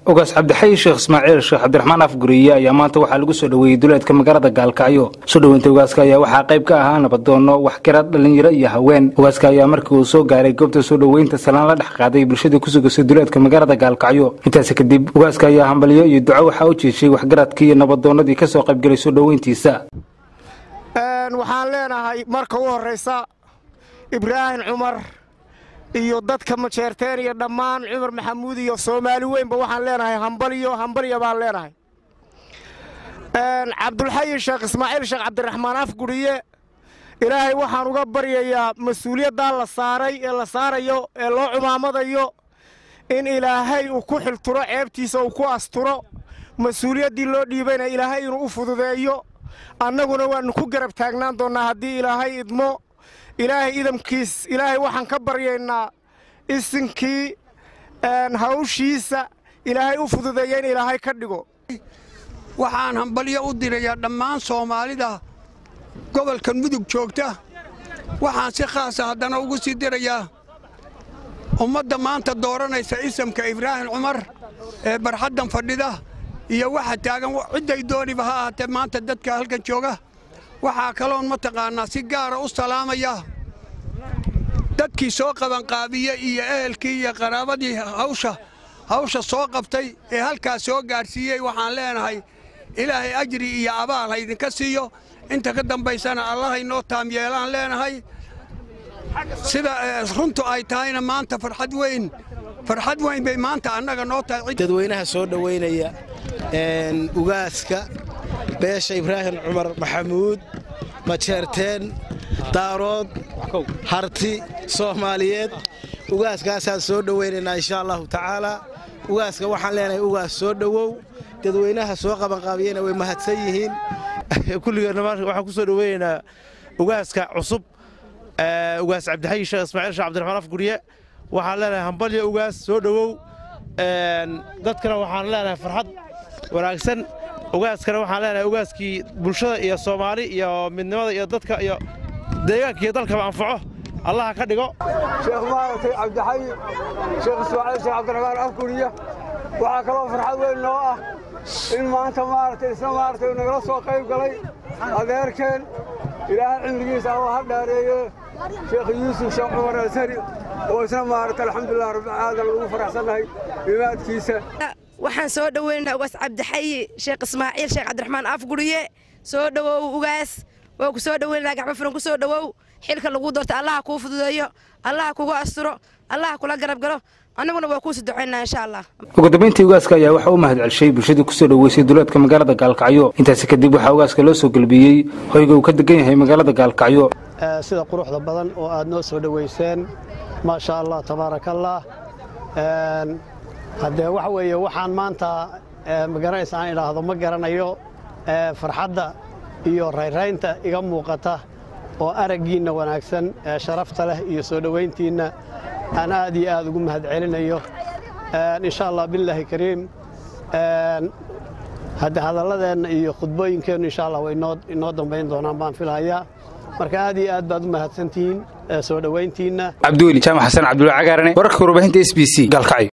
ogaas cabdixayi sheekh ismaaciil sheekh cabdiraxmaan afguriye ayaa maanta waxaa lagu soo dhoweeyey duleedka magaalada gaalkacyo soo dhoweynta ogaaska ayaa waxaa qayb ka ahaa nabadoono waxgarad dhallinyaro iyo haween ogaaska ayaa markii uu soo gaaray goobta soo dhoweynta salaan la dhex qaaday bulshadii ku sugasay duleedka magaalada gaalkacyo intaasi kadib ogaaska ayaa hambalyo iyo duco waxaa u jeeshay waxgaradkii iyo nabadoonnadii ka soo qaybgelay soo dhoweyntiisa waxaan leenahay marka u horraysa ibraahim cumar iyo dadka majeerteen iyo dhammaan cumar maxamuud iyo soomaali weynba waxaan leenahay hambalyo hambalya baan leenahay cabdulxayi sheekh ismaaciil sheekh cabdiraxmaan afguriye ilaahay waxaan uga baryayaa mas-uuliyaddaa la saaray ee la saarayo ee loo cumaamadayo in ilaahay uu ku xilturo ceebtiisa uu ku asturo mas-uuliyaddii loo dhiibayna ilaahay inuu u fududeeyo annaguna waannu ku garab taagnaan doonnaa haddii ilaahay idmo ilaahay idamkiis ilaahay waxaan ka baryaynaa isinkii hawshiisa ilaahay u fududeeya in ilaahay ka dhigo waxaan hambalyo u dirayaa dhammaan soomaalida gobolkan mudug joogta waxaan si khaasa haddana ugu sii dirayaa ummadda maanta dooranaysa isamka ibraahim cumar ee barxaddan fadhida iyo waxa taagan cidday dooniba ha ahaatee maanta dadka halkan jooga waxaa kaloon mataqaannaa si gaara u salaamaya dadkii soo qabanqaabiye iyo ehelkii iyo qaraabadii hawsha hawsha soo qabtay ee halkaas soo gaadhsiiyey waxaan leenahay ilaahay ajri iyo abaal haydinka siiyo inta ka dambaysana allahaynoo taam yeelaan leenahay sida runtu ay tahayna maanta farxad weyn farxad weyn bay maanta annaga noo tahay dadweynaha soo dhowaynaya ugaaska beesha ibraahim cumar maxamuud majeerteen daarood harti soomaaliyeed ugaaskaasaan soo dhowaynaynaa insha allahu tacaalaa ugaaska waxaan leenahay ugaas soo dhowow dadweynaha soo qabanqaabiyena way mahadsan yihiin kulligeena waxaan ku soo dhoweynaynaa ugaaska cusub ugaas cabdixayi sheekh ismaaciil sheekh cabdiraxmaan afgurye waxaan leenahay hambalyo ugaas soo dhowow dadkana waxaan leenahay farxad wanaagsan ugaaskana waxaan leenahay ugaaskii bulshada iyo soomaali iyo midnimada iyo dadka iyo deegaanka iyo dalkaba anfaco allaha ka dhigo sheekh maaragtay cabdixayi sheekh ismaaciil sheekh cabdiraxmaan afguriye waxaa kaloo farxad weyn noo ah in maanta maaragtay isna maaragtay nagala soo qayb galay adeerkeen ilaahay cimrigiisa alla ha dhaareeye sheekh yuusuf sheekh cumar alsari oo isna maaragtay alxamdulilah rabbilcaalamiin lagu faraxsannahay imaadkiisa waxaan soo dhoweynaynaa ugaas cabdixayi sheekh ismaaciil sheekh cabdiraxmaan afguriye soo dhowow ugaas waa ku soo dhoweynanaa gacmo furan ku soo dhowow xilka lagu doorta allaha kuu fududeeyo allaha kugu asturo allaha kula garab galo annaguna waa kuusi ducaynaa insha allah ugu dambayntii ugaaska ayaa waxaa u mahad celshay bulshadii kusoo dhoweysay duleedka magaalada gaalkacyo intaasi kadib waxaa ugaaska loo soo gelbiyey hoyga uu ka degan yahay magaalada gaalkacyo sida quruxda badan oo aad noo soo dhoweyseen maasha allah tabaarakallah haddee waxa weeye waxaan maanta magaranaysa aan idhaahdo ma garanayo farxadda iyo rayraynta iga muuqata oo araggiinna wanaagsan ee sharafta leh iyo soo dhowayntiinna aan aad iyo aad ugu mahad celinayo insha allah bilaahi kariim hadde hadalladeenna iyo khudbooyinkeennu insha allah way inoo dambayn doonaan baan filhayaa marka aad iyo aad baad u mahadsantihiin soo dhowayntiinna cabdiweli jaamac xasan cabdulla cagaarane wararka warbaahinta s b c gaalkacyo